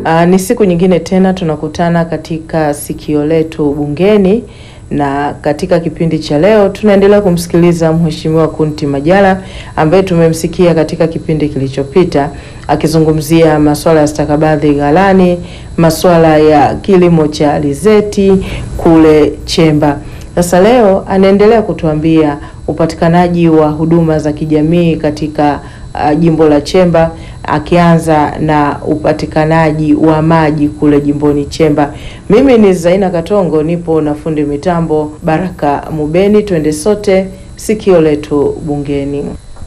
Uh, ni siku nyingine tena tunakutana katika sikio letu bungeni, na katika kipindi cha leo tunaendelea kumsikiliza Mheshimiwa Kunti Majala ambaye tumemsikia katika kipindi kilichopita akizungumzia masuala ya stakabadhi ghalani, masuala ya kilimo cha alizeti kule Chemba. Sasa leo anaendelea kutuambia upatikanaji wa huduma za kijamii katika uh, jimbo la Chemba akianza na upatikanaji wa maji kule jimboni Chemba. Mimi ni Zaina Katongo, nipo na fundi mitambo Baraka Mubeni. Twende sote sikio letu bungeni.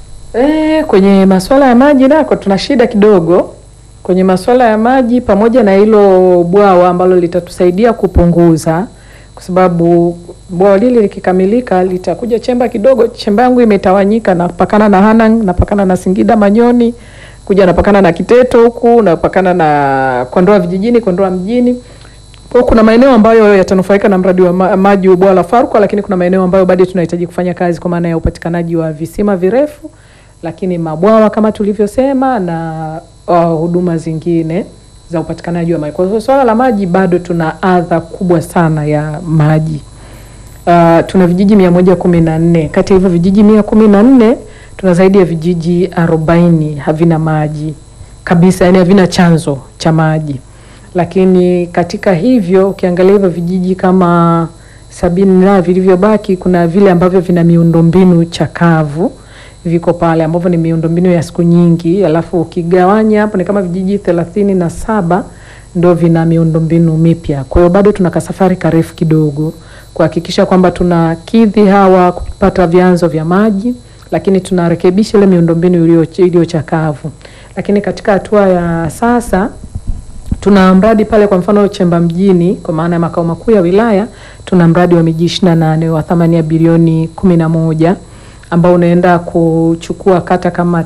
E, kwenye masuala ya maji nako tuna shida kidogo kwenye masuala ya maji, pamoja na hilo bwawa ambalo litatusaidia kupunguza, kwa sababu bwawa lile likikamilika litakuja Chemba kidogo. Chemba yangu imetawanyika, napakana na Hanang, napakana na Singida Manyoni, kuja napakana na Kiteto huku, napakana na Kondoa vijijini, Kondoa mjini. Kwa kuna maeneo ambayo yatanufaika na mradi wa ma maji wa bwawa la Farkwa, lakini kuna maeneo ambayo bado tunahitaji kufanya kazi kwa maana ya upatikanaji wa visima virefu, lakini mabwawa kama tulivyosema na uh, huduma zingine za upatikanaji wa maji. Kwa hiyo swala la maji bado tuna adha kubwa sana ya maji. Uh, tuna vijiji mia moja kumi na nne. Kati ya hivyo vijiji mia kumi na nne tuna zaidi ya vijiji arobaini havina maji kabisa, yani havina chanzo cha maji. Lakini katika hivyo ukiangalia hivyo vijiji kama sabini na vilivyobaki, kuna vile ambavyo vina miundombinu chakavu viko pale ambavyo ni miundombinu ya siku nyingi, alafu ukigawanya hapo ni kama vijiji thelathini na saba ndo vina miundombinu mipya. Kwa hiyo bado tuna kasafari karefu kidogo kuhakikisha kwamba tunakidhi hawa kupata vyanzo vya maji, lakini tunarekebisha ile miundombinu iliyo chakavu. Lakini katika hatua ya sasa tuna mradi pale, kwa mfano Chemba mjini, kwa maana ya makao makuu ya wilaya, tuna mradi wa miji ishirini na nane wa thamani ya bilioni kumi na moja ambao unaenda kuchukua kata kama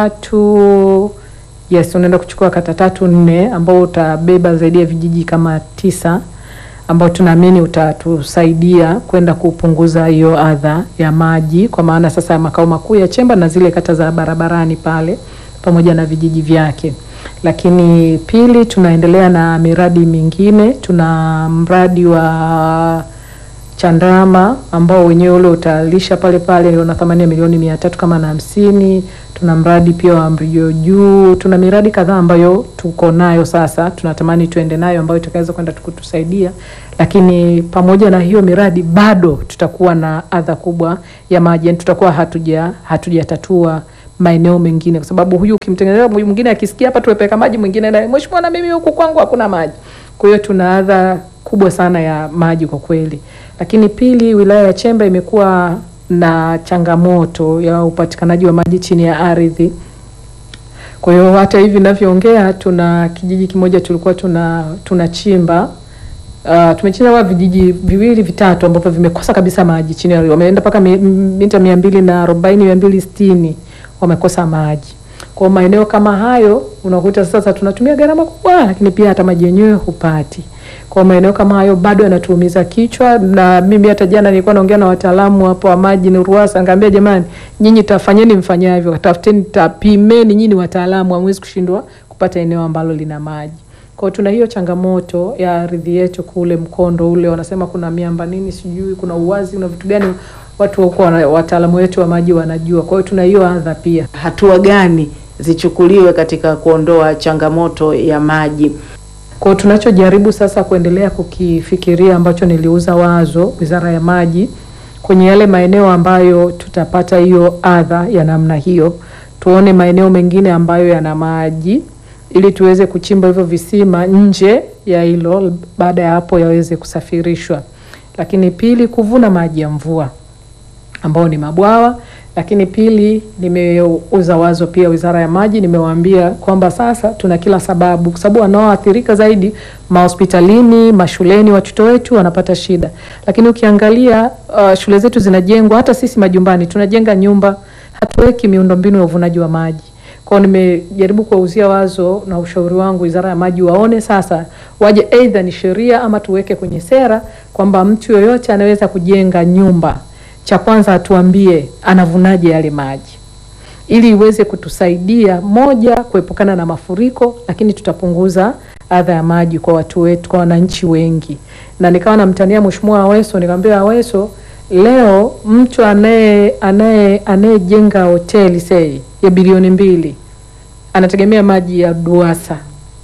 tatu yes, unaenda kuchukua kata tatu nne, ambao utabeba zaidi ya vijiji kama tisa ambao tunaamini utatusaidia kwenda kupunguza hiyo adha ya maji, kwa maana sasa ya makao makuu ya Chemba na zile kata za barabarani pale pamoja na vijiji vyake. Lakini pili, tunaendelea na miradi mingine. Tuna mradi wa Chandarama ambao wenyewe ule utalisha pale pale una thamani ya milioni mia tatu kama na hamsini. Tuna mradi pia wa Mrio Juu. Tuna miradi kadhaa ambayo tuko nayo sasa, tunatamani tuende nayo ambayo itakaweza kwenda kutusaidia, lakini pamoja na hiyo miradi bado tutakuwa na adha kubwa ya maji, yani tutakuwa hatuja hatujatatua maeneo mengine, kwa sababu huyu ukimtengenezea mwingine akisikia hapa tuwepeka maji, mwingine naye mheshimiwa, na mimi huku kwangu hakuna maji. Kwa hiyo tuna adha kubwa sana ya maji kwa kweli. Lakini pili, wilaya ya Chemba imekuwa na changamoto ya upatikanaji wa maji chini ya ardhi. Kwa hiyo hata hivi ninavyoongea, tuna kijiji kimoja tulikuwa tuna tunachimba uh, tumechimba vijiji viwili vitatu ambavyo vimekosa kabisa maji chini ya ardhi, wameenda mpaka mita mia mbili na arobaini mia mbili sitini wamekosa maji. Kwa maeneo kama hayo unakuta sasa tunatumia gharama kubwa, lakini pia hata maji yenyewe hupati. Kwa maeneo kama hayo bado yanatuumiza kichwa, na mimi hata jana nilikuwa naongea na wataalamu hapo wa maji ni RUWASA, ngambia jamani, nyinyi tafanyeni mfanyavyo, tafuteni, tapimeni, nyinyi wataalamu, hamwezi kushindwa kupata eneo ambalo lina maji. Kwa tuna hiyo changamoto ya ardhi yetu kule mkondo ule, wanasema kuna miamba nini sijui, kuna uwazi, kuna vitu gani, watu huko wataalamu wetu wa maji wanajua. Kwa hiyo tuna hiyo adha pia. Hatua gani zichukuliwe katika kuondoa changamoto ya maji? Kwa tunachojaribu sasa kuendelea kukifikiria ambacho niliuza wazo Wizara ya Maji kwenye yale maeneo ambayo tutapata hiyo adha ya namna hiyo, tuone maeneo mengine ambayo yana maji ili tuweze kuchimba hivyo visima nje ya hilo, baada ya hapo yaweze kusafirishwa. Lakini pili, kuvuna maji ya mvua ambao ni mabwawa lakini pili, nimeuza wazo pia Wizara ya Maji, nimewaambia kwamba sasa tuna kila sababu, kwa sababu wanaoathirika zaidi mahospitalini, mashuleni, watoto wetu wanapata shida. Lakini ukiangalia uh, shule zetu zinajengwa, hata sisi majumbani tunajenga nyumba, hatuweki miundombinu ya uvunaji wa maji. Kwao nimejaribu kuwauzia wazo na ushauri wangu Wizara ya Maji waone sasa, waje aidha ni sheria ama tuweke kwenye sera kwamba mtu yoyote anaweza kujenga nyumba cha kwanza atuambie anavunaje yale maji, ili iweze kutusaidia moja, kuepukana na mafuriko, lakini tutapunguza adha ya maji kwa watu wetu, kwa wananchi wengi, na nikawa namtania Mheshimiwa Aweso, nikamwambia Aweso, leo mtu anaye anaye anayejenga hoteli sei ya bilioni mbili anategemea maji ya DUWASA,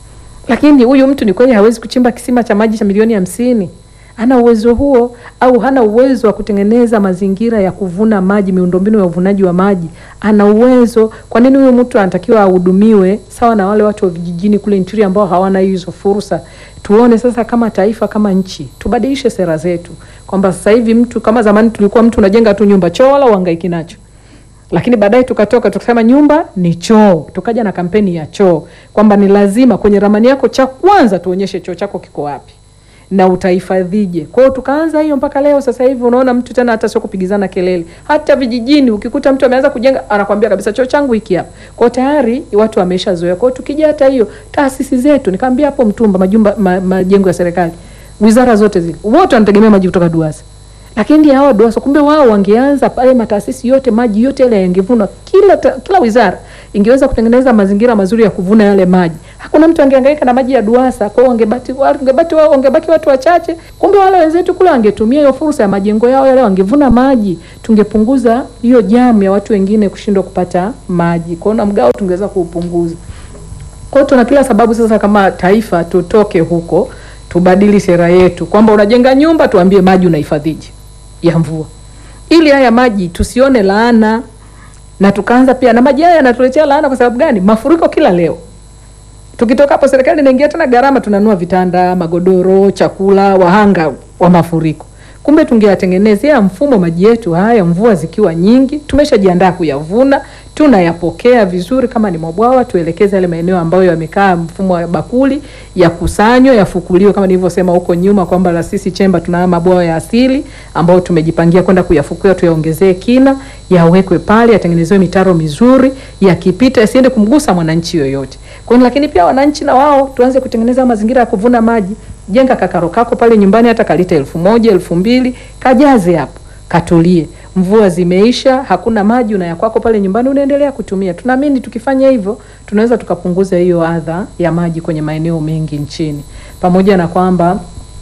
lakini huyu mtu ni kweli hawezi kuchimba kisima cha maji cha milioni hamsini? Hana uwezo huo, au hana uwezo wa kutengeneza mazingira ya kuvuna maji, miundombinu ya uvunaji wa maji? Ana uwezo. Kwa nini huyu mtu anatakiwa ahudumiwe sawa na wale watu wa vijijini kule interior ambao hawana hizo fursa? Tuone sasa kama taifa, kama nchi, tubadilishe sera zetu, kwamba sasa hivi mtu kama zamani tulikuwa mtu unajenga tu nyumba choo wala uhangaiki nacho lakini baadaye tukatoka tukasema nyumba ni choo, tukaja na kampeni ya choo kwamba ni lazima kwenye ramani yako cha kwanza tuonyeshe choo chako kiko wapi na utahifadhije. Kwa hiyo tukaanza hiyo mpaka leo. Sasa hivi unaona mtu tena hata sio kupigizana kelele, hata vijijini ukikuta mtu ameanza kujenga anakwambia kabisa choo changu hiki hapa. Kwa hiyo tayari watu wameshazoea. Kwa hiyo tukija hata hiyo taasisi zetu, nikamwambia hapo Mtumba, majumba ma, majengo ya serikali, wizara zote zile, wote wanategemea maji kutoka DUWASA lakini hawa DUWASA kumbe wao wangeanza pale mataasisi yote maji yote yale yangevunwa, kila ta, kila wizara ingeweza kutengeneza mazingira mazuri ya kuvuna yale maji. Hakuna mtu angehangaika na maji ya DUWASA, kwa hiyo wangebaki wangebaki wao wangebaki watu wachache. Kumbe wale wenzetu kule wangetumia hiyo fursa ya majengo yao yale, wangevuna maji, tungepunguza hiyo jamu ya watu wengine kushindwa kupata maji. Kwa hiyo na mgao tungeweza kuupunguza. Kwa hiyo tuna kila sababu sasa kama taifa tutoke huko, tubadili sera yetu kwamba unajenga nyumba, tuambie maji unahifadhije ya mvua ili haya maji tusione laana, na tukaanza pia na maji haya yanatuletea laana. Kwa sababu gani? Mafuriko kila leo. Tukitoka hapo, serikali inaingia tena gharama, tunanua vitanda, magodoro, chakula, wahanga wa mafuriko. Kumbe tungeyatengenezea mfumo maji yetu haya, mvua zikiwa nyingi, tumeshajiandaa kuyavuna, tunayapokea vizuri. Kama ni mabwawa, tuelekeze yale maeneo ambayo yamekaa mfumo wa bakuli, yakusanywe, yafukuliwe, kama nilivyosema huko nyuma kwamba la sisi Chemba tuna mabwawa ya asili ambayo tumejipangia kwenda kuyafukua, tuyaongezee kina, yawekwe pale, yatengenezewe mitaro mizuri, yakipita yasiende kumgusa mwananchi yoyote. Kwa hiyo lakini pia wananchi na wao tuanze kutengeneza mazingira ya kuvuna maji. Jenga kakaro kako pale nyumbani, hata kalita elfu moja elfu mbili kajaze hapo, katulie. Mvua zimeisha, hakuna maji, una ya kwako pale nyumbani, unaendelea kutumia. Tunaamini tukifanya hivyo tunaweza tukapunguza hiyo adha ya maji kwenye maeneo mengi nchini, pamoja na kwamba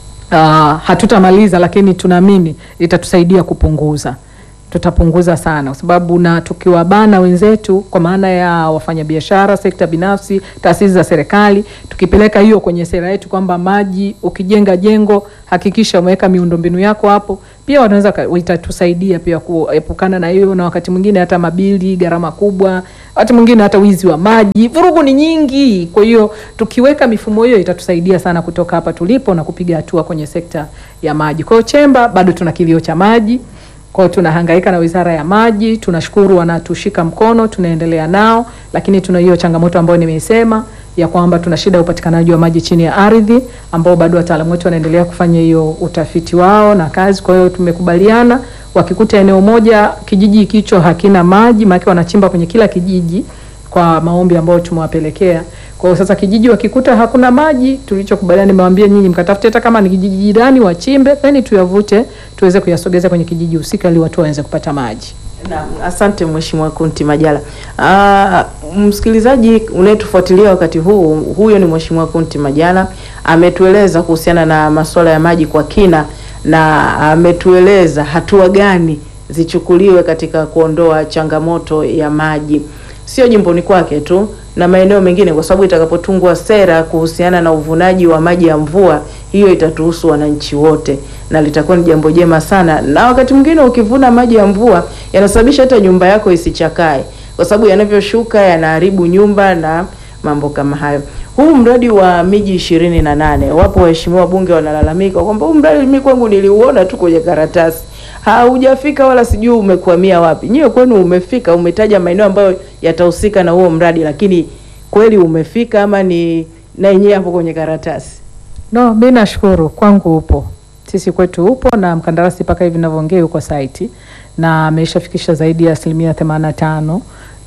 uh, hatutamaliza, lakini tunaamini itatusaidia kupunguza tutapunguza sana, kwa sababu na tukiwabana wenzetu, kwa maana ya wafanyabiashara, sekta binafsi, taasisi za serikali, tukipeleka hiyo kwenye sera yetu kwamba maji, ukijenga jengo hakikisha umeweka miundombinu yako hapo, pia wanaweza itatusaidia pia kuepukana na hiyo, na wakati mwingine hata mabili, gharama kubwa, wakati mwingine hata wizi wa maji, vurugu ni nyingi. Kwa hiyo tukiweka mifumo hiyo itatusaidia sana kutoka hapa tulipo na kupiga hatua kwenye sekta ya maji. Kwa hiyo Chemba bado tuna kilio cha maji kwa hiyo tunahangaika na Wizara ya Maji, tunashukuru wanatushika mkono, tunaendelea nao, lakini tuna hiyo changamoto ambayo nimeisema ya kwamba tuna shida ya upatikanaji wa maji chini ya ardhi, ambao bado wataalamu wetu wanaendelea kufanya hiyo utafiti wao na kazi. Kwa hiyo tumekubaliana, wakikuta eneo moja kijiji kicho hakina maji, maana wanachimba kwenye kila kijiji kwa maombi ambayo tumewapelekea. Kwa hiyo sasa kijiji wakikuta hakuna maji, tulichokubaliana nimewaambia nyinyi mkatafute hata kama ni kijiji jirani wachimbe, then tuyavute tuweze kuyasogeza kwenye kijiji husika ili watu waweze kupata maji. Na, asante Mheshimiwa Kunti Majala. Aa, msikilizaji unayetufuatilia wakati huu, huyo ni Mheshimiwa Kunti Majala ametueleza kuhusiana na masuala ya maji kwa kina na ametueleza hatua gani zichukuliwe katika kuondoa changamoto ya maji sio jimboni kwake tu na maeneo mengine, kwa sababu itakapotungwa sera kuhusiana na uvunaji wa maji ya mvua, hiyo itatuhusu wananchi wote na litakuwa ni jambo jema sana. Na wakati mwingine ukivuna maji ya mvua yanasababisha hata nyumba yako isichakae, kwa sababu yanavyoshuka yanaharibu nyumba na mambo kama hayo. Huu mradi wa miji ishirini na nane, wapo waheshimiwa wabunge wanalalamika kwamba huu mradi mimi kwangu niliuona tu kwenye karatasi haujafika wala sijui umekwamia wapi. Nyiwe kwenu umefika, umetaja maeneo ambayo yatahusika na huo mradi, lakini kweli umefika ama ni na yenyewe hapo kwenye karatasi? No, mimi nashukuru kwangu upo, sisi kwetu upo, na mkandarasi mpaka hivi ninavyoongea yuko site na ameshafikisha zaidi ya asilimia themanini na tano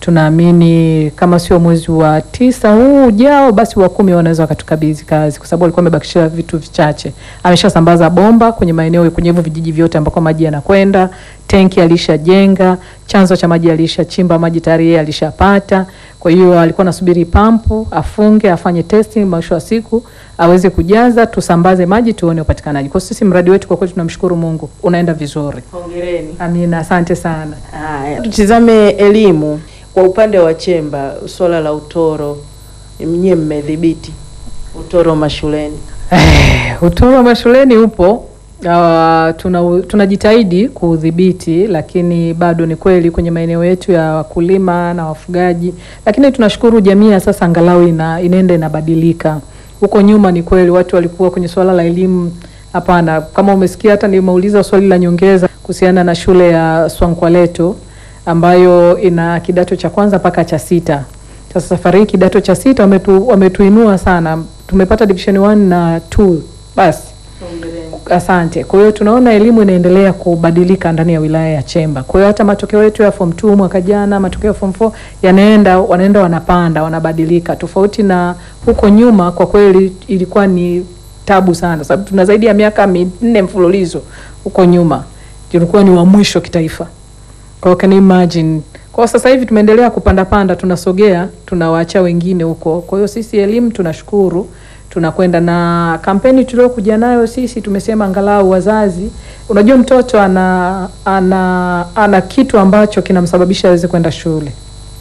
tunaamini kama sio mwezi wa tisa huu ujao, basi wa kumi wanaweza wakatukabidhi kazi, kwa sababu alikuwa amebakisha vitu vichache. Ameshasambaza bomba kwenye maeneo kwenye hivyo vijiji vyote ambako maji yanakwenda, tenki alishajenga, chanzo cha maji alishachimba, maji tayari yeye alishapata. Kwa hiyo alikuwa anasubiri pampu afunge, afanye testing, mwisho wa siku aweze kujaza, tusambaze maji, tuone upatikanaji. Kwa sisi mradi wetu kwa kweli tunamshukuru Mungu unaenda vizuri. Hongereni. Amina, asante sana. Haya, tutizame elimu kwa upande wa Chemba, swala la utoro, mnyie mmedhibiti utoro mashuleni? Eh, utoro mashuleni upo. Uh, tuna tunajitahidi kuudhibiti, lakini bado ni kweli kwenye maeneo yetu ya wakulima na wafugaji, lakini tunashukuru jamii ya sasa angalau ina, inaenda inabadilika. Huko nyuma ni kweli watu walikuwa kwenye swala la elimu, hapana. Kama umesikia, hata nimeuliza swali la nyongeza kuhusiana na shule ya Swankwaleto ambayo ina kidato cha kwanza mpaka cha sita. Sasa safari hii kidato cha sita wametu, wametuinua sana, tumepata division 1 na 2 basi Asante. Kwa hiyo tunaona elimu inaendelea kubadilika ndani ya wilaya ya Chemba. Kwa hiyo hata matokeo yetu ya form 2 mwaka jana, matokeo ya form 4 yanaenda wanaenda wanapanda, wanabadilika. Tofauti na huko nyuma, kwa kweli ilikuwa ni tabu sana, sababu tuna zaidi ya miaka minne mfululizo huko nyuma tulikuwa ni wa mwisho kitaifa. Kwa hiyo can you imagine? Kwa sasa hivi tumeendelea kupanda panda, tunasogea, tunawaacha wengine huko. Kwa hiyo sisi elimu tunashukuru tunakwenda na kampeni tuliokuja nayo sisi, tumesema angalau wazazi, unajua mtoto ana ana ana kitu ambacho kinamsababisha aweze kwenda shule.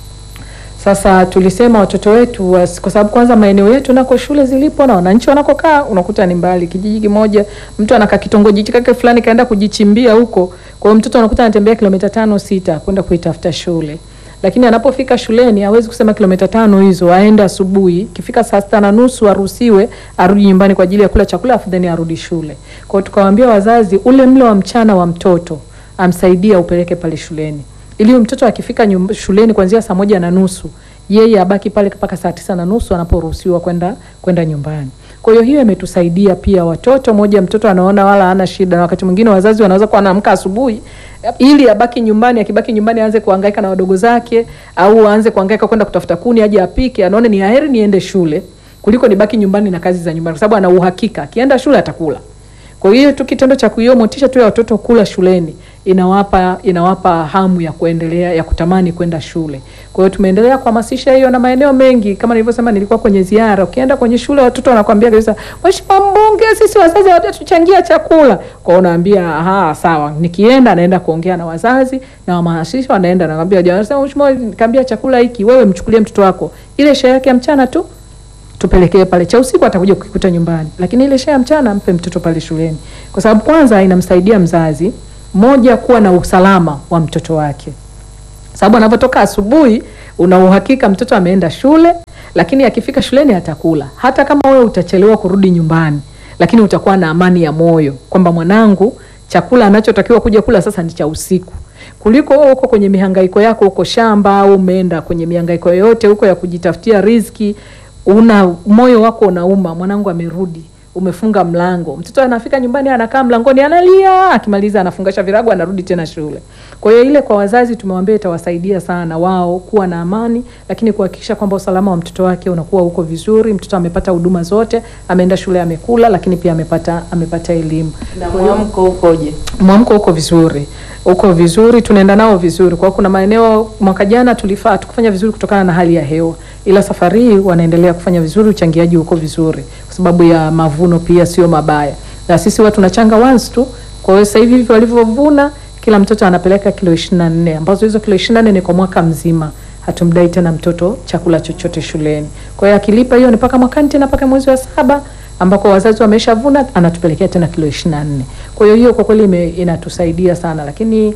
Sasa tulisema watoto wetu was, kwa sababu kwanza maeneo yetu nako shule zilipo na wananchi wanakokaa unakuta ni mbali. Kijiji kimoja mtu anakaa kitongoji chake fulani kaenda kujichimbia huko, kwa hiyo mtoto anakuta anatembea kilomita tano sita kwenda kuitafuta shule lakini anapofika shuleni hawezi kusema kilomita tano hizo aende asubuhi, ikifika saa sita na nusu aruhusiwe arudi nyumbani kwa ajili ya kula chakula afu then arudi shule. Kwa hiyo tukawaambia wazazi, ule mlo wa mchana wa mtoto amsaidia upeleke pale shuleni, ili mtoto akifika nyum, shuleni kuanzia saa moja na nusu yeye abaki pale mpaka saa tisa na nusu anaporuhusiwa kwenda kwenda nyumbani. Kwa hiyo hiyo imetusaidia pia watoto, moja mtoto anaona wala hana shida, na wakati mwingine wazazi wanaweza kuwa anaamka asubuhi ili abaki nyumbani, akibaki nyumbani aanze kuhangaika na wadogo zake au aanze kuhangaika kwenda kutafuta kuni aje apike, anaona ni heri niende shule kuliko nibaki nyumbani na kazi za nyumbani, kwa sababu ana uhakika akienda shule atakula. Kwa hiyo tu kitendo cha kuiyo motisha tu ya watoto kula shuleni inawapa inawapa hamu ya kuendelea ya kutamani kwenda shule. Kwa hiyo tumeendelea kuhamasisha hiyo na maeneo mengi, kama nilivyosema, nilikuwa kwenye ziara. Ukienda kwenye shule watoto wanakuambia kabisa, Mheshimiwa Mbunge, sisi wazazi hawatatuchangia chakula. Kwa hiyo unaambia aha, sawa. Nikienda naenda kuongea na wazazi na wahamasisha, wanaenda naambia, jamani, sema Mheshimiwa, nikamwambia chakula hiki, wewe mchukulie mtoto wako ile share yake ya mchana tu tupelekee pale, cha usiku atakuja kukikuta nyumbani, lakini ile share ya mchana mpe mtoto pale shuleni, kwa sababu kwanza inamsaidia mzazi moja kuwa na usalama wa mtoto wake, sababu anapotoka asubuhi una uhakika mtoto ameenda shule, lakini akifika shuleni atakula. Hata kama wewe utachelewa kurudi nyumbani, lakini utakuwa na amani ya moyo kwamba mwanangu chakula anachotakiwa kuja kula sasa ni cha usiku, kuliko wewe uko kwenye mihangaiko yako huko shamba au umeenda kwenye mihangaiko yoyote huko ya kujitafutia riziki, una moyo wako unauma, mwanangu amerudi umefunga mlango, mtoto anafika nyumbani, anakaa mlangoni, analia, akimaliza anafungasha virago, anarudi tena shule. Kwa hiyo ile, kwa wazazi tumewambia itawasaidia sana wao kuwa na amani, lakini kuhakikisha kwamba usalama wa mtoto wake unakuwa uko vizuri, mtoto amepata huduma zote, ameenda shule, amekula, lakini pia amepata amepata elimu. Na mwamko ukoje? Mwamko uko vizuri, uko vizuri, tunaenda nao vizuri. Kwa kuna maeneo mwaka jana tulifaa tukufanya vizuri kutokana na hali ya hewa, ila safari hii wanaendelea kufanya vizuri, uchangiaji uko vizuri kwa sababu ya mavuno pia sio mabaya, na sisi watu tunachanga once tu. Kwa hiyo sasa hivi hivi walivyovuna, kila mtoto anapeleka kilo 24 ambazo hizo kilo 24 ni kwa mwaka mzima. Hatumdai tena mtoto chakula chochote shuleni. Kwa hiyo akilipa hiyo ni mpaka mwakani tena mpaka mwezi wa saba ambako wazazi wameshavuna, anatupelekea tena kilo 24. Kwa hiyo hiyo kwa kweli inatusaidia sana, lakini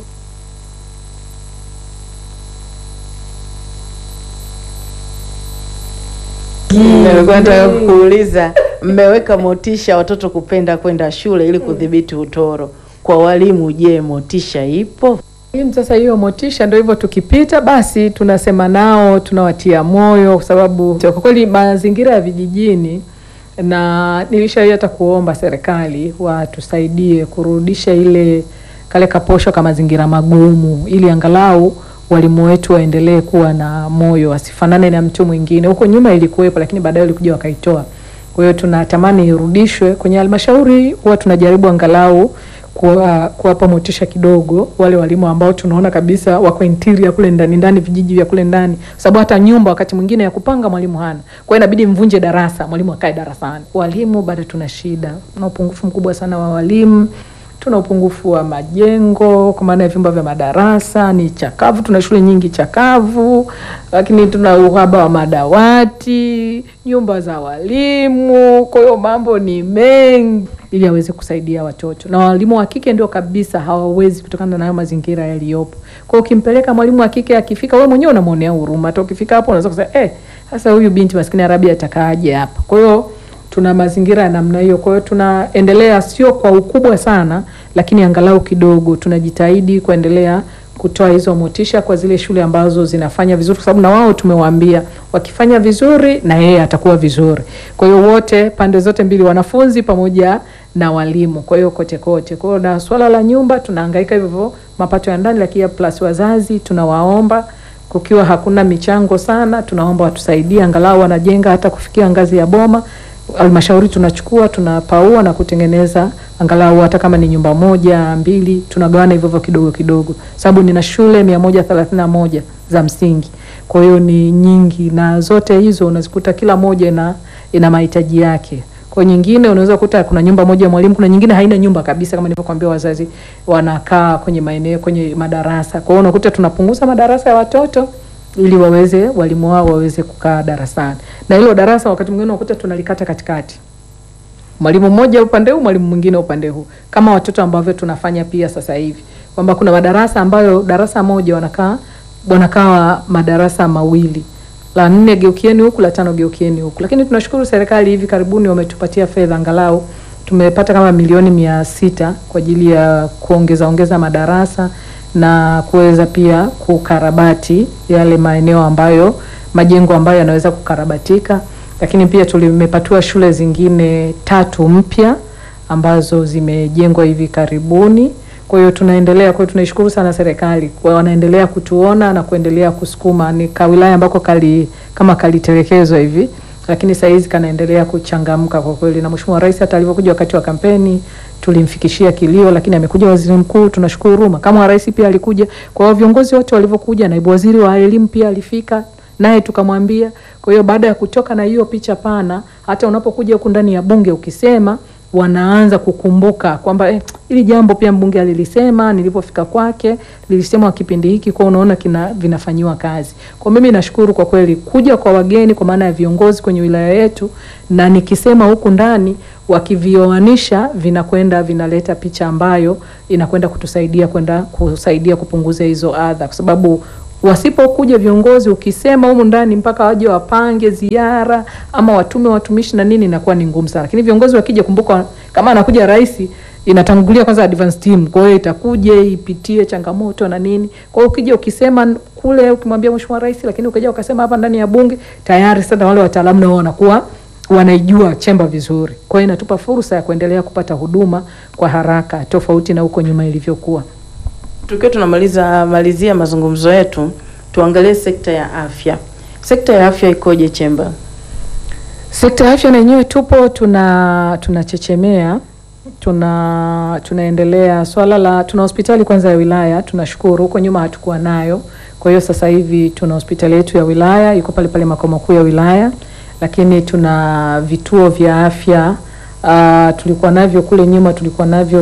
Nilikuwa nataka kuuliza, mmeweka motisha watoto kupenda kwenda shule ili kudhibiti utoro. Kwa walimu, je, motisha ipo? Sasa hiyo motisha ndio hivyo, tukipita basi tunasema nao, tunawatia moyo, kwa sababu kwa kweli mazingira ya vijijini, na nilishawahi hata kuomba serikali watusaidie kurudisha ile kale kaposho ka mazingira magumu, ili angalau walimu wetu waendelee kuwa na moyo, wasifanane na mtu mwingine. Huko nyuma ilikuwepo, lakini baadaye walikuja wakaitoa. Kwa hiyo tunatamani irudishwe kwenye halmashauri. Huwa tunajaribu angalau kuwa- kuwapa motisha kidogo wale walimu ambao tunaona kabisa wako interior kule ndani ndani, vijiji vya kule ndani, sababu hata nyumba wakati mwingine ya kupanga mwalimu hana. Kwa hiyo inabidi mvunje darasa, mwalimu akae darasani. Walimu bado tuna shida, tuna upungufu mkubwa sana wa walimu tuna upungufu wa majengo kwa maana ya vyumba vya madarasa ni chakavu. Tuna shule nyingi chakavu, lakini tuna uhaba wa madawati, nyumba za walimu. Kwa hiyo mambo ni mengi ili aweze kusaidia watoto, na walimu wa kike ndio kabisa hawawezi kutokana na hayo mazingira yaliyopo. Kwa hiyo ukimpeleka mwalimu wa kike akifika, wewe mwenyewe unamwonea huruma. Hata ukifika hapo unaweza kusema eh, sasa huyu binti maskini Arabia atakaaje hapa? Kwa hiyo tuna mazingira ya namna hiyo. Kwa hiyo tunaendelea, sio kwa ukubwa sana, lakini angalau kidogo tunajitahidi kuendelea kutoa hizo motisha kwa zile shule ambazo zinafanya vizuri, kwa sababu na wao tumewaambia wakifanya vizuri na yeye atakuwa vizuri. Kwa hiyo wote, pande zote mbili, wanafunzi pamoja na walimu, kwa hiyo kote kote. Kwa hiyo na swala la nyumba tunahangaika hivyo hivyo, mapato ya ndani, lakini plus wazazi tunawaomba kukiwa hakuna michango sana, tunaomba watusaidie angalau wanajenga hata kufikia ngazi ya boma halmashauri tunachukua tunapaua na kutengeneza angalau hata kama ni nyumba moja mbili, tunagawana hivyo hivyo kidogo kidogo, sababu nina shule mia moja thelathini na moja za msingi, kwa hiyo ni nyingi, na zote hizo unazikuta kila moja ina, ina mahitaji yake. Kwa nyingine unaweza kukuta kuna nyumba moja ya mwalimu, kuna nyingine haina nyumba kabisa, kama nilivyokuambia, wazazi wanakaa kwenye maeneo kwenye madarasa. Kwa hiyo unakuta tunapunguza madarasa ya watoto ili waweze walimu wao waweze kukaa darasani, na hilo darasa wakati mwingine unakuta tunalikata katikati, mwalimu mmoja upande huu, mwalimu mwingine upande huu, kama watoto ambavyo tunafanya pia sasa hivi, kwamba kuna madarasa ambayo darasa moja wanakaa wanakaa madarasa mawili, la nne geukieni huku, la tano geukieni huku. Lakini tunashukuru serikali hivi karibuni wametupatia fedha, angalau tumepata kama milioni mia sita kwa ajili ya kuongeza ongeza madarasa na kuweza pia kukarabati yale maeneo ambayo majengo ambayo yanaweza kukarabatika, lakini pia tulimepatiwa shule zingine tatu mpya ambazo zimejengwa hivi karibuni. Kwa hiyo tunaendelea, kwa hiyo tunaishukuru sana serikali kwa wanaendelea kutuona na kuendelea kusukuma. Ni kawilaya ambako kali kama kalitelekezwa hivi, lakini saa hizi kanaendelea kuchangamka kwa kweli, na Mheshimiwa Rais hata alivyokuja wakati wa kampeni tulimfikishia kilio, lakini amekuja waziri mkuu, tunashukuru huruma. Kama wa rais pia alikuja, kwa hiyo viongozi wote walivyokuja, naibu waziri wa elimu pia alifika naye tukamwambia. Kwa hiyo baada ya kutoka na hiyo picha pana, hata unapokuja huku ndani ya bunge ukisema wanaanza kukumbuka kwamba eh, ili jambo pia mbunge alilisema nilipofika kwake, lilisemwa kipindi hiki, kwa unaona kina vinafanyiwa kazi. Kwa mimi nashukuru kwa kweli kuja kwa wageni, kwa maana ya viongozi kwenye wilaya yetu, na nikisema huku ndani wakivioanisha, vinakwenda vinaleta picha ambayo inakwenda kutusaidia kwenda kusaidia kupunguza hizo adha, kwa sababu wasipokuja viongozi, ukisema humu ndani mpaka waje wapange ziara ama watume watumishi na nini, inakuwa ni ngumu sana. Lakini viongozi wakija, kumbuka kama anakuja rais, inatangulia kwanza advance team, kwa hiyo itakuja ipitie changamoto na nini. Kwa hiyo ukija ukisema kule, ukimwambia mheshimiwa rais, lakini ukaja ukasema hapa ndani ya bunge, tayari sasa wale wataalamu nao wanakuwa wanaijua chemba vizuri. Kwa hiyo inatupa fursa ya kuendelea kupata huduma kwa haraka, tofauti na huko nyuma ilivyokuwa. Tukiwa tunamaliza malizia mazungumzo yetu, tuangalie sekta ya afya. Sekta ya afya ikoje Chemba? Sekta ya afya na yenyewe tupo tuna tunachechemea tuna tunaendelea swala la tuna hospitali kwanza ya wilaya, tunashukuru. Huko nyuma hatukuwa nayo, kwa hiyo sasa hivi tuna hospitali yetu ya wilaya iko pale pale makao makuu ya wilaya, lakini tuna vituo vya afya uh, tulikuwa navyo kule nyuma, tulikuwa navyo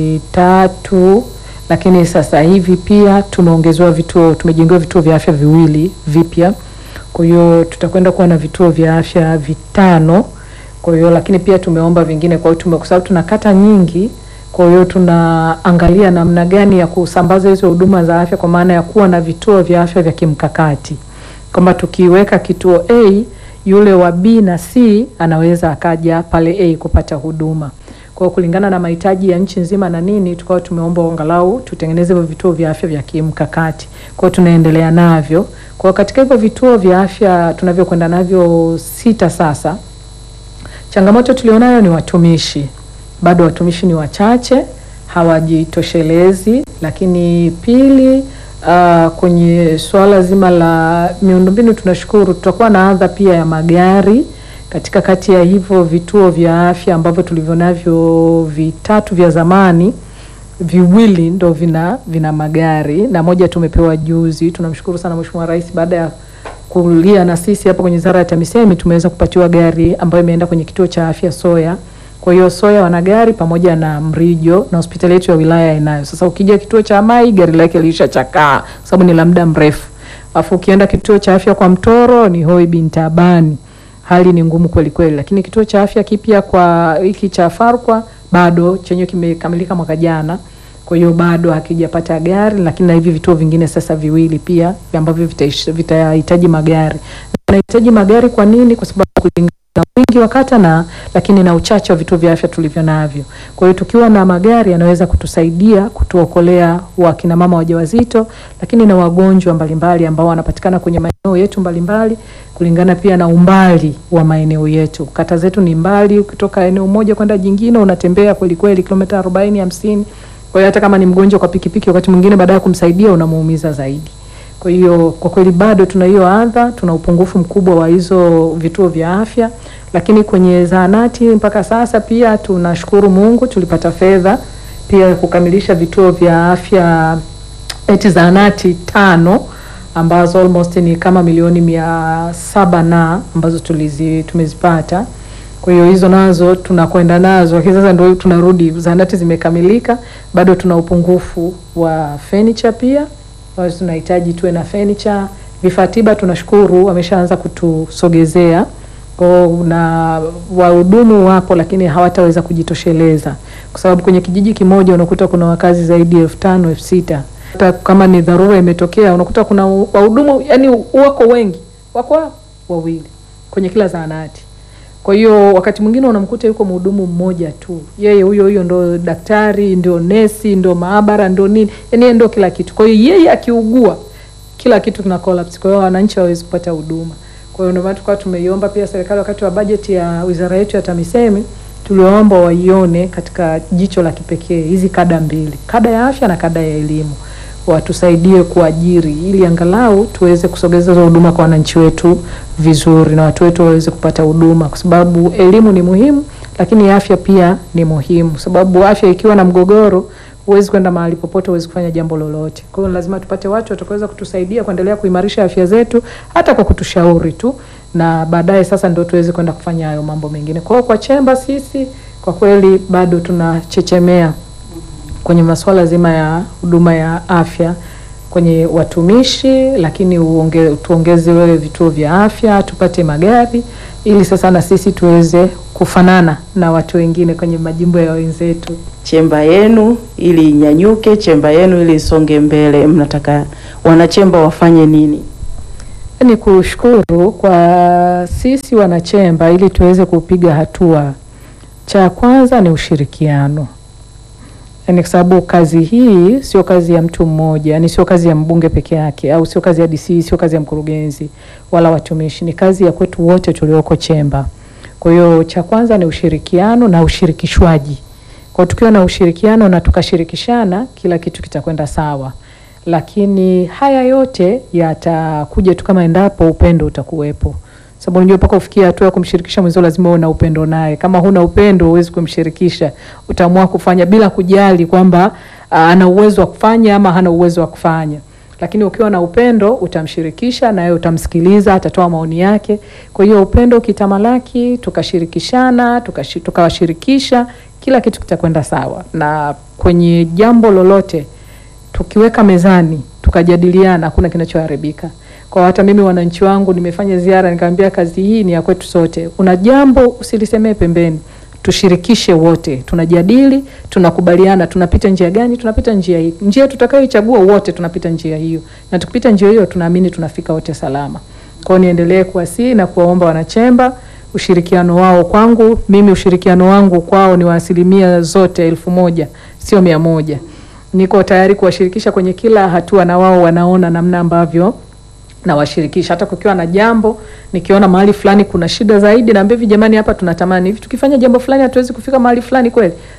vitatu lakini sasa hivi pia tumeongezewa vituo, tumejengewa vituo vya afya viwili vipya. Kwa hiyo tutakwenda kuwa na vituo vya afya vitano. Kwa hiyo lakini pia tumeomba vingine, kwa hiyo tume, kwa sababu tuna kata nyingi, kwa hiyo tunaangalia namna gani ya kusambaza hizo huduma za afya, kwa maana ya kuwa na vituo vya afya vya kimkakati, kwamba tukiweka kituo A, yule wa B na C anaweza akaja pale A kupata huduma kwa kulingana na mahitaji ya nchi nzima na nini, tukawa tumeomba angalau tutengeneze hivyo vituo vya afya vya kimkakati. Kwa hiyo tunaendelea navyo. Kwa katika hivyo vituo vya afya tunavyokwenda navyo sita sasa, changamoto tulionayo ni watumishi. Bado watumishi ni wachache, hawajitoshelezi. Lakini pili, Uh, kwenye suala zima la miundombinu tunashukuru, tutakuwa na adha pia ya magari katika kati ya hivyo vituo vya afya ambavyo tulivyo navyo vitatu vya zamani, viwili ndo vina vina magari na moja tumepewa juzi. Tunamshukuru sana Mheshimiwa Rais, baada ya kulia na sisi hapa kwenye Wizara ya TAMISEMI tumeweza kupatiwa gari ambayo imeenda kwenye kituo cha afya Soya. Kwa hiyo Soya wana gari pamoja na Mrijo na hospitali yetu ya wilaya inayo. Sasa ukija kituo cha Mai gari lake lilishachakaa kwa sababu ni la muda mrefu. Alafu ukienda kituo cha afya kwa Mtoro ni Hoi bin Tabani. Hali ni ngumu kweli kweli, lakini kituo cha afya kipya kwa hiki cha Farkwa bado chenye kimekamilika mwaka jana. Kwa hiyo bado hakijapata gari, lakini na hivi vituo vingine sasa viwili pia ambavyo vitaish- vitahitaji magari. Nahitaji magari kwa nini? Kwa sababu kulingana na wingi wa kata na lakini na uchache wa vituo vya afya tulivyo navyo. Kwa hiyo tukiwa na magari yanaweza kutusaidia kutuokolea wakina mama wajawazito, lakini na wagonjwa mbalimbali ambao wanapatikana kwenye maeneo yetu mbalimbali, kulingana pia na umbali wa maeneo yetu. Kata zetu ni mbali, ukitoka eneo moja kwenda jingine unatembea kweli kweli kilomita 40 50. Kwa hiyo hata kama ni mgonjwa kwa pikipiki, wakati mwingine baada ya kumsaidia unamuumiza zaidi. Kwa hiyo kwa kweli bado tuna hiyo adha, tuna upungufu mkubwa wa hizo vituo vya afya, lakini kwenye zahanati mpaka sasa pia tunashukuru Mungu tulipata fedha pia kukamilisha vituo vya afya eti zahanati tano ambazo almost ni kama milioni mia saba na ambazo tulizi, tumezipata. Kwa hiyo hizo nazo tunakwenda nazo, lakini sasa ndio tunarudi, zahanati zimekamilika, bado tuna upungufu wa furniture pia kwa hiyo tunahitaji tuwe na furniture. Vifaa tiba tunashukuru wameshaanza kutusogezea kwa na wahudumu wapo, lakini hawataweza kujitosheleza kwa sababu kwenye kijiji kimoja unakuta kuna wakazi zaidi ya elfu tano elfu sita Hata kama ni dharura imetokea, unakuta kuna wahudumu yani wako wengi, wako wawili kwenye kila zahanati. Kwa hiyo wakati mwingine unamkuta yuko mhudumu mmoja tu, yeye huyo huyo ndo daktari, ndio nesi, ndio maabara, ndio nini, yani yeye ndio kila kitu. Kwa hiyo yeye akiugua, kila kitu kina collapse. Kwa hiyo wananchi hawawezi kupata huduma. Kwa hiyo ndio maana tukawa tumeiomba pia serikali, wakati wa bajeti ya wizara yetu ya TAMISEMI, tuliwaomba waione katika jicho la kipekee hizi kada mbili, kada ya afya na kada ya elimu watusaidie kuajiri ili angalau tuweze kusogeza hizo huduma kwa wananchi wetu vizuri na watu wetu waweze kupata huduma, kwa sababu elimu ni muhimu, lakini afya pia ni muhimu, kwa sababu afya ikiwa na mgogoro, huwezi kwenda mahali popote, huwezi kufanya jambo lolote. Kwa hiyo lazima tupate watu watakaweza kutusaidia kuendelea kuimarisha afya zetu, hata kwa kutushauri tu, na baadaye sasa ndio tuweze kwenda kufanya hayo mambo mengine. Kwa hiyo kwa chemba sisi kwa kweli bado tunachechemea kwenye masuala zima ya huduma ya afya kwenye watumishi, lakini uonge, tuongeze wewe vituo vya afya, tupate magari ili sasa na sisi tuweze kufanana na watu wengine kwenye majimbo ya wenzetu. Chemba yenu ili inyanyuke, chemba yenu ili isonge mbele, mnataka wanachemba wafanye nini? Ni kushukuru kwa sisi wanachemba ili tuweze kupiga hatua. Cha kwanza ni ushirikiano Yaani kwa sababu kazi hii sio kazi ya mtu mmoja, yani sio kazi ya mbunge peke yake, au sio kazi ya DC, sio kazi ya mkurugenzi wala watumishi, ni kazi ya kwetu wote tulioko chemba. Kwa hiyo cha kwanza ni ushirikiano na ushirikishwaji. Kwa tukiwa na ushirikiano na tukashirikishana, kila kitu kitakwenda sawa, lakini haya yote yatakuja tu kama endapo upendo utakuwepo sababu unajua mpaka ufikia hatua ya kumshirikisha mwenzio lazima uwe na upendo naye. Kama huna upendo, huwezi kumshirikisha, utaamua kufanya bila kujali kwamba ana uwezo wa kufanya ama hana uwezo wa kufanya. Lakini ukiwa na upendo, utamshirikisha naye, utamsikiliza, atatoa maoni yake. Kwa hiyo upendo ukitamalaki, tukashirikishana, tukashi, tukawashirikisha, kila kitu kitakwenda sawa, na kwenye jambo lolote tukiweka mezani, tukajadiliana, hakuna kinachoharibika kwa hata mimi wananchi wangu nimefanya ziara, nikamwambia kazi hii ni ya kwetu sote. Una jambo usilisemee pembeni, tushirikishe wote, tunajadili, tunakubaliana, tunapita njia gani? Tunapita njia hii, njia tutakayoichagua wote, tunapita njia hiyo, na tukipita njia hiyo tunaamini tunafika wote salama. Kwa hiyo niendelee kuwasihi na kuwaomba wanachemba ushirikiano wao kwangu mimi, ushirikiano wangu kwao ni wa asilimia zote elfu moja sio mia moja. Niko tayari kuwashirikisha kwenye kila hatua, na wao wanaona namna ambavyo nawashirikisha hata kukiwa na jambo, nikiona mahali fulani kuna shida zaidi, naambia hivi, jamani, hapa tunatamani hivi, tukifanya jambo fulani hatuwezi kufika mahali fulani kweli,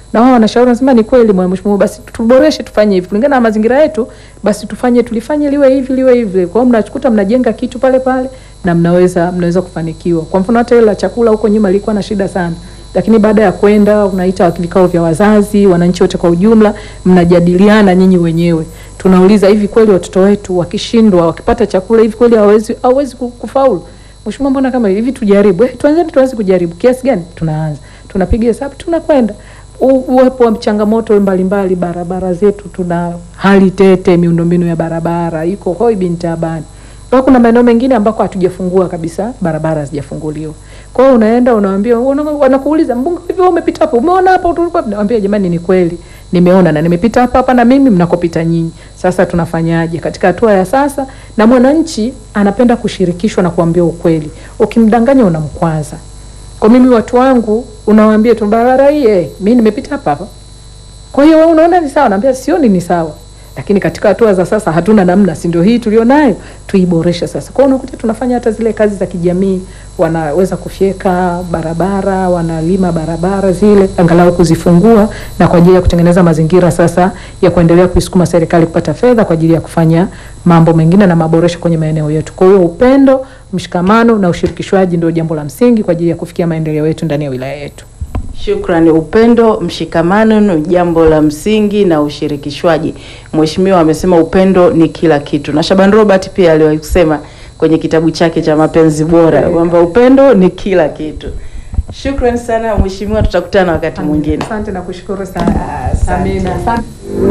na wao wanashauri, wanasema ni kweli mheshimiwa, basi tuboreshe, tufanye hivi kulingana na mazingira yetu, basi tufanye tulifanye liwe hivi liwe hivi. Kwa hiyo mnakuta mnajenga kitu pale pale na mnaweza mnaweza kufanikiwa. Kwa mfano hata ile la chakula huko nyuma ilikuwa na shida sana, lakini baada ya kwenda unaita vikao vya wazazi, wananchi wote kwa ujumla, mnajadiliana nyinyi wenyewe, tunauliza hivi kweli watoto wetu wakishindwa wakipata chakula hivi kweli hawezi hawezi kufaulu? Mheshimiwa, mbona kama hivi tujaribu, eh, tuanzeni tuanze kujaribu. Kiasi gani? Tunaanza, tunapiga hesabu, tunakwenda. Uwepo wa changamoto mbalimbali, barabara zetu tuna hali tete, miundombinu ya barabara iko hoi bin taabani. Kwa kuna maeneo mengine ambako hatujafungua kabisa, barabara hazijafunguliwa. Kwa hiyo unaenda unawaambia, wanakuuliza mbunge, hivi wewe umepita hapo, umeona hapa tulikuwa, naambia jamani, ni kweli nimeona na nimepita hapa hapa na mimi mnakopita nyinyi. Sasa tunafanyaje katika hatua ya sasa? Na mwananchi anapenda kushirikishwa na kuambia ukweli. Ukimdanganya unamkwaza. Kwa mimi watu wangu unawaambia tu barabara hii, eh, mimi nimepita hapa hapa. Kwa hiyo wewe unaona ni sawa? Naambia sioni ni sawa. Lakini katika hatua za sasa hatuna namna, si ndio hii tulionayo, tuiboreshe sasa. Kwa hiyo unakuta tunafanya hata zile kazi za kijamii, wanaweza kufyeka barabara, wanalima barabara zile, angalau kuzifungua na kwa ajili ya kutengeneza mazingira sasa ya kuendelea kuisukuma serikali kupata fedha kwa ajili ya kufanya mambo mengine na maboresho kwenye maeneo yetu. Kwa hiyo upendo, mshikamano na ushirikishwaji ndio jambo la msingi kwa ajili ya kufikia maendeleo yetu ndani ya wilaya yetu. Shukrani. Upendo, mshikamano ni jambo la msingi na ushirikishwaji. Mheshimiwa amesema upendo ni kila kitu, na Shaban Robert pia aliwahi kusema kwenye kitabu chake cha Mapenzi Bora kwamba upendo ni kila kitu. Shukrani sana Mheshimiwa, tutakutana wakati mwingine. Asante na kushukuru sana. Asante. Amina. Asante.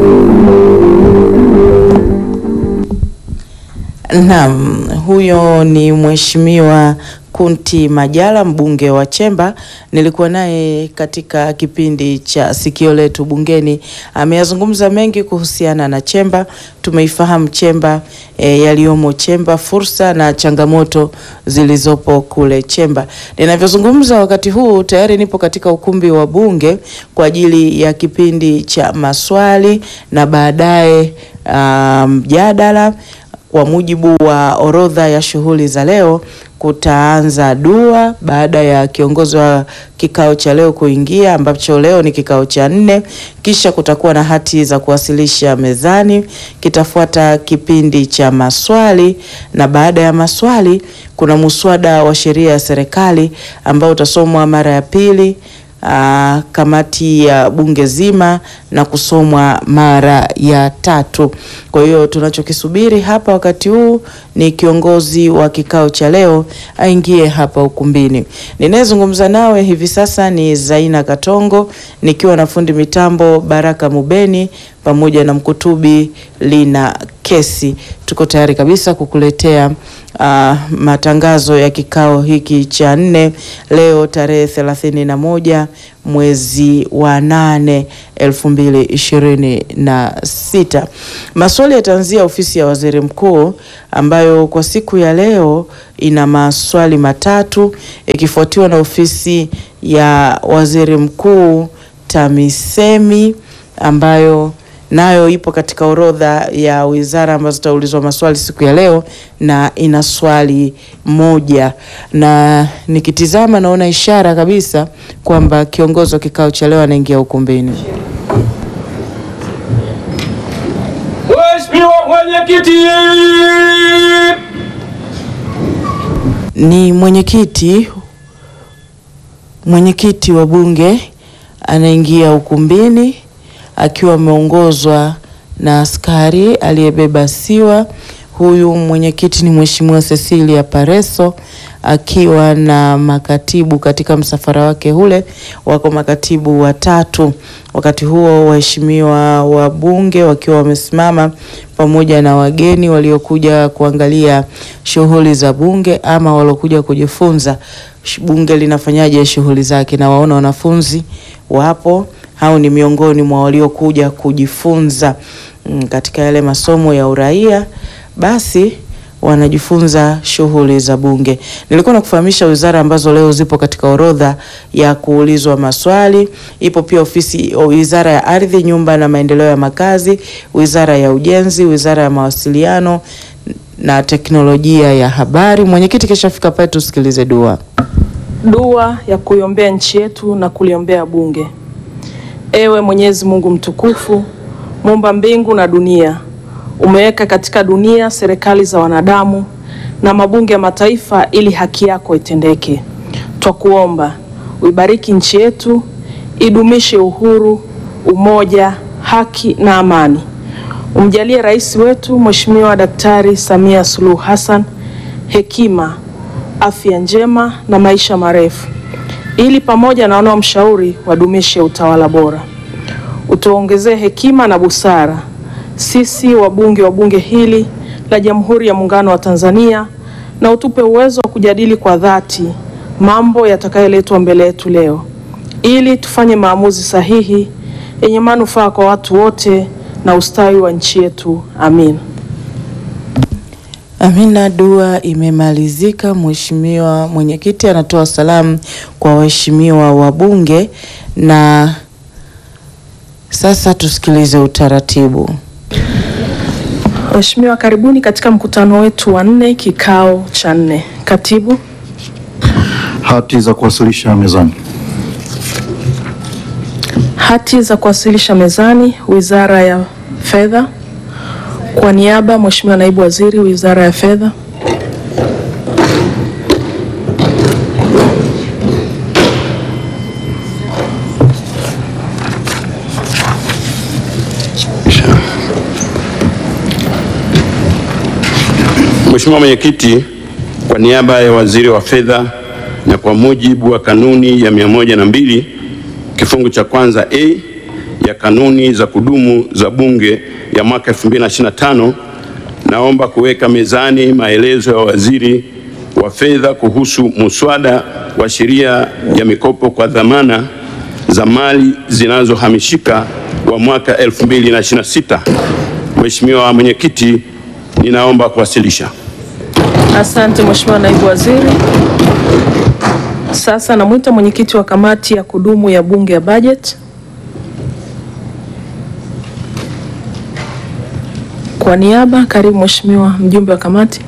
Naam, huyo ni Mheshimiwa Kunti Majala mbunge wa Chemba. Nilikuwa naye katika kipindi cha Sikio Letu Bungeni. Ameyazungumza mengi kuhusiana na Chemba. Tumeifahamu Chemba e, yaliyomo Chemba, fursa na changamoto zilizopo kule Chemba. Ninavyozungumza wakati huu tayari nipo katika ukumbi wa Bunge kwa ajili ya kipindi cha maswali na baadaye mjadala. Um, kwa mujibu wa orodha ya shughuli za leo kutaanza dua baada ya kiongozi wa kikao cha leo kuingia, ambacho leo ni kikao cha nne. Kisha kutakuwa na hati za kuwasilisha mezani, kitafuata kipindi cha maswali, na baada ya maswali kuna muswada wa sheria ya serikali ambao utasomwa mara ya pili Aa, kamati ya bunge zima na kusomwa mara ya tatu. Kwa hiyo tunachokisubiri hapa wakati huu ni kiongozi wa kikao cha leo aingie hapa ukumbini. Ninayezungumza nawe hivi sasa ni Zaina Katongo nikiwa na fundi mitambo Baraka Mubeni pamoja na mkutubi Lina Kesi. Tuko tayari kabisa kukuletea uh, matangazo ya kikao hiki cha nne leo tarehe thelathini na moja mwezi wa nane elfu mbili ishirini na sita. Maswali yataanzia ofisi ya waziri mkuu ambayo kwa siku ya leo ina maswali matatu ikifuatiwa na ofisi ya waziri mkuu TAMISEMI ambayo nayo ipo katika orodha ya wizara ambazo zitaulizwa maswali siku ya leo na ina swali moja, na nikitizama naona ishara kabisa kwamba kiongozi wa kikao cha leo anaingia ukumbini. Mheshimiwa Mwenyekiti. Ni mwenyekiti mwenyekiti wa bunge anaingia ukumbini akiwa ameongozwa na askari aliyebeba siwa. Huyu mwenyekiti ni Mheshimiwa Cecilia Pareso akiwa na makatibu katika msafara wake ule, wako makatibu watatu. Wakati huo waheshimiwa wabunge wakiwa wamesimama pamoja na wageni waliokuja kuangalia shughuli za bunge ama waliokuja kujifunza bunge linafanyaje shughuli zake, na waona wanafunzi wapo hao ni miongoni mwa waliokuja kujifunza mm, katika yale masomo ya uraia, basi wanajifunza shughuli za bunge. Nilikuwa nakufahamisha wizara ambazo leo zipo katika orodha ya kuulizwa maswali. Ipo pia ofisi wizara ya ardhi, nyumba na maendeleo ya makazi, wizara ya ujenzi, wizara ya mawasiliano na teknolojia ya habari. Mwenyekiti kishafika pale, tusikilize dua. Dua ya kuiombea nchi yetu na kuliombea bunge. Ewe Mwenyezi Mungu mtukufu, muumba mbingu na dunia, umeweka katika dunia serikali za wanadamu na mabunge ya mataifa ili haki yako itendeke. Twakuomba uibariki nchi yetu, idumishe uhuru, umoja, haki na amani. Umjalie rais wetu Mheshimiwa Daktari Samia Suluhu Hassan hekima, afya njema na maisha marefu, ili pamoja na wanaomshauri wadumishe utawala bora. Utuongezee hekima na busara sisi wabunge wa bunge hili la Jamhuri ya Muungano wa Tanzania, na utupe uwezo wa kujadili kwa dhati mambo yatakayoletwa mbele yetu leo, ili tufanye maamuzi sahihi yenye manufaa kwa watu wote na ustawi wa nchi yetu. Amin. Amina, dua imemalizika. Mheshimiwa mwenyekiti anatoa salamu kwa waheshimiwa wabunge, na sasa tusikilize utaratibu. Waheshimiwa, karibuni katika mkutano wetu wa nne, kikao cha nne. Katibu. Hati za kuwasilisha mezani. Hati za kuwasilisha mezani, Wizara ya Fedha. Kwa niaba, Mheshimiwa Naibu Waziri, Wizara ya Fedha. Mheshimiwa Mwenyekiti, kwa niaba ya Waziri wa Fedha na kwa mujibu wa kanuni ya mia moja na mbili kifungu cha kwanza A ya kanuni za kudumu za Bunge ya mwaka 2025 naomba kuweka mezani maelezo ya Waziri wa Fedha kuhusu muswada wa sheria ya mikopo kwa dhamana za mali zinazohamishika wa mwaka 2026. Mheshimiwa Mwenyekiti, ninaomba kuwasilisha. Asante Mheshimiwa Naibu Waziri. Sasa namwita mwenyekiti wa kamati ya kudumu ya Bunge ya Bajeti. Kwa niaba, karibu Mheshimiwa mjumbe wa kamati.